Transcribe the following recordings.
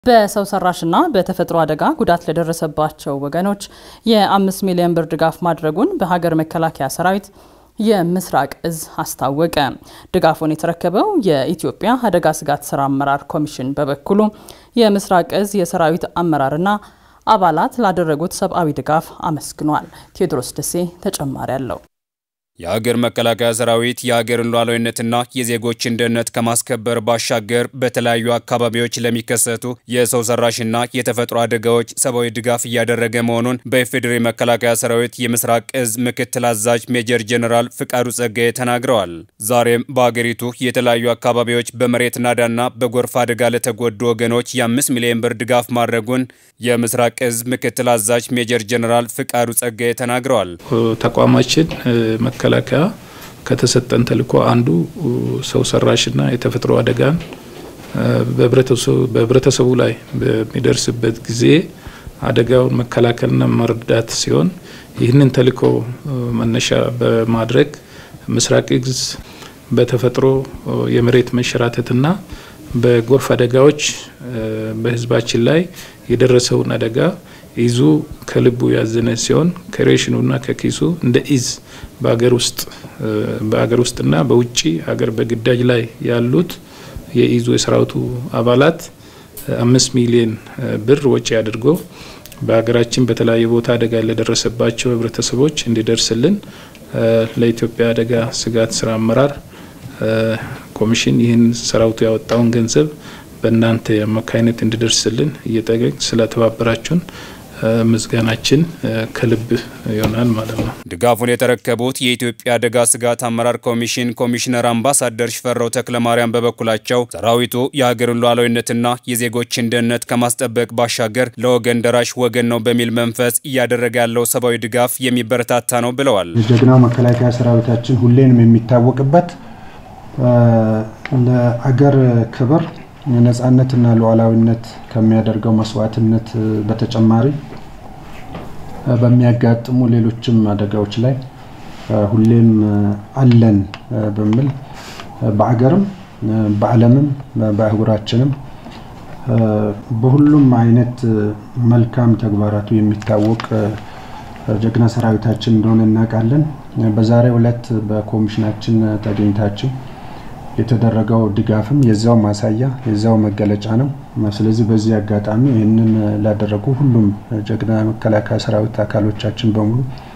በሰው ሰራሽና በተፈጥሮ አደጋ ጉዳት ለደረሰባቸው ወገኖች የአምስት ሚሊዮን ብር ድጋፍ ማድረጉን በሀገር መከላከያ ሰራዊት የምስራቅ እዝ አስታወቀ። ድጋፉን የተረከበው የኢትዮጵያ አደጋ ስጋት ስራ አመራር ኮሚሽን በበኩሉ የምስራቅ እዝ የሰራዊት አመራርና አባላት ላደረጉት ሰብአዊ ድጋፍ አመስግኗል። ቴዎድሮስ ደሴ ተጨማሪ አለው። የሀገር መከላከያ ሰራዊት የሀገርን ሉዓላዊነትና የዜጎችን ደህንነት ከማስከበር ባሻገር በተለያዩ አካባቢዎች ለሚከሰቱ የሰው ሰራሽና የተፈጥሮ አደጋዎች ሰብአዊ ድጋፍ እያደረገ መሆኑን በኢፌዴሪ መከላከያ ሰራዊት የምስራቅ እዝ ምክትል አዛዥ ሜጀር ጄኔራል ፍቃዱ ጸጋዬ ተናግረዋል። ዛሬም በሀገሪቱ የተለያዩ አካባቢዎች በመሬት ናዳና በጎርፍ አደጋ ለተጎዱ ወገኖች የአምስት ሚሊዮን ብር ድጋፍ ማድረጉን የምስራቅ እዝ ምክትል አዛዥ ሜጀር ጄኔራል ፍቃዱ ጸጋዬ ተናግረዋል። ተቋማችን መከላከያ ከተሰጠን ተልዕኮ አንዱ ሰው ሰራሽና የተፈጥሮ አደጋን በህብረተሰቡ ላይ በሚደርስበት ጊዜ አደጋውን መከላከልና መርዳት ሲሆን ይህንን ተልዕኮ መነሻ በማድረግ ምስራቅ እዝ በተፈጥሮ የመሬት መንሸራተትና በጎርፍ አደጋዎች በህዝባችን ላይ የደረሰውን አደጋ ይዙ ከልቡ ያዘነ ሲሆን ከሬሽኑና ከኪሱ እንደ ኢዝ በሀገር ውስጥ በሀገር ውስጥና በውጭ ሀገር በግዳጅ ላይ ያሉት የኢዙ የሰራዊቱ አባላት አምስት ሚሊዮን ብር ወጪ አድርጎ በሀገራችን በተለያየ ቦታ አደጋ ለደረሰባቸው ህብረተሰቦች እንዲደርስልን ለኢትዮጵያ አደጋ ስጋት ስራ አመራር ኮሚሽን ይህን ሰራዊቱ ያወጣውን ገንዘብ በእናንተ አማካይነት እንዲደርስልን እየጠየቅ ስለተባበራችሁን ምስጋናችን ከልብ ይሆናል ማለት ነው። ድጋፉን የተረከቡት የኢትዮጵያ አደጋ ስጋት አመራር ኮሚሽን ኮሚሽነር አምባሳደር ሽፈራው ተክለማርያም በበኩላቸው ሰራዊቱ የሀገርን ሉዓላዊነትና የዜጎችን ደህንነት ከማስጠበቅ ባሻገር ለወገን ደራሽ ወገን ነው በሚል መንፈስ እያደረገ ያለው ሰብአዊ ድጋፍ የሚበረታታ ነው ብለዋል። ጀግናው መከላከያ ሰራዊታችን ሁሌንም የሚታወቅበት ለአገር ክብር ነጻነትና ሉዓላዊነት ከሚያደርገው መስዋዕትነት በተጨማሪ በሚያጋጥሙ ሌሎችም አደጋዎች ላይ ሁሌም አለን በሚል በአገርም በዓለምም በአህጉራችንም በሁሉም አይነት መልካም ተግባራቱ የሚታወቅ ጀግና ሰራዊታችን እንደሆነ እናውቃለን። በዛሬው ዕለት በኮሚሽናችን ተገኝታችሁ የተደረገው ድጋፍም የዛው ማሳያ የዛው መገለጫ ነው። ስለዚህ በዚህ አጋጣሚ ይህንን ላደረጉ ሁሉም ጀግና መከላከያ ሰራዊት አካሎቻችን በሙሉ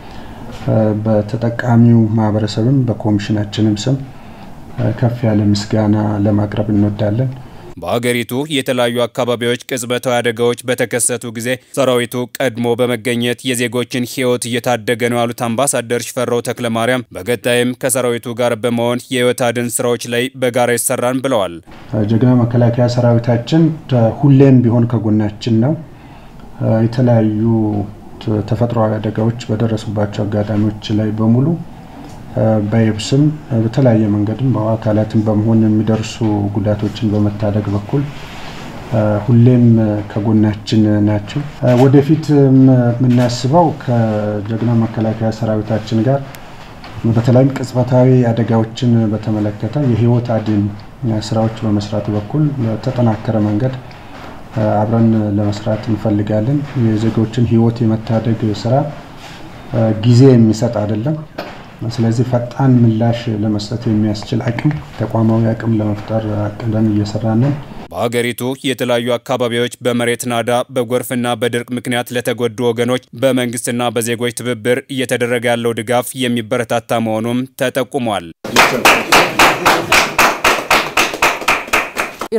በተጠቃሚው ማህበረሰብም በኮሚሽናችንም ስም ከፍ ያለ ምስጋና ለማቅረብ እንወዳለን። በሀገሪቱ የተለያዩ አካባቢዎች ቅጽበታዊ አደጋዎች በተከሰቱ ጊዜ ሰራዊቱ ቀድሞ በመገኘት የዜጎችን ሕይወት እየታደገ ነው ያሉት አምባሳደር ሽፈራው ተክለማርያም በቀጣይም ከሰራዊቱ ጋር በመሆን የሕይወት አድን ስራዎች ላይ በጋራ ይሰራን ብለዋል። ጀግና መከላከያ ሰራዊታችን ሁሌም ቢሆን ከጎናችን ነው። የተለያዩ ተፈጥሯዊ አደጋዎች በደረሱባቸው አጋጣሚዎች ላይ በሙሉ በየብስም በተለያየ መንገድም በአካላትም በመሆን የሚደርሱ ጉዳቶችን በመታደግ በኩል ሁሌም ከጎናችን ናቸው። ወደፊት የምናስበው ከጀግና መከላከያ ሰራዊታችን ጋር በተለይም ቅጽበታዊ አደጋዎችን በተመለከተ የህይወት አድን ስራዎች በመስራት በኩል በተጠናከረ መንገድ አብረን ለመስራት እንፈልጋለን። የዜጎችን ህይወት የመታደግ ስራ ጊዜ የሚሰጥ አይደለም። ስለዚህ ፈጣን ምላሽ ለመስጠት የሚያስችል አቅም ተቋማዊ አቅም ለመፍጠር አቅደን እየሰራንን። በሀገሪቱ የተለያዩ አካባቢዎች በመሬት ናዳ በጎርፍና በድርቅ ምክንያት ለተጎዱ ወገኖች በመንግስትና በዜጎች ትብብር እየተደረገ ያለው ድጋፍ የሚበረታታ መሆኑም ተጠቁሟል።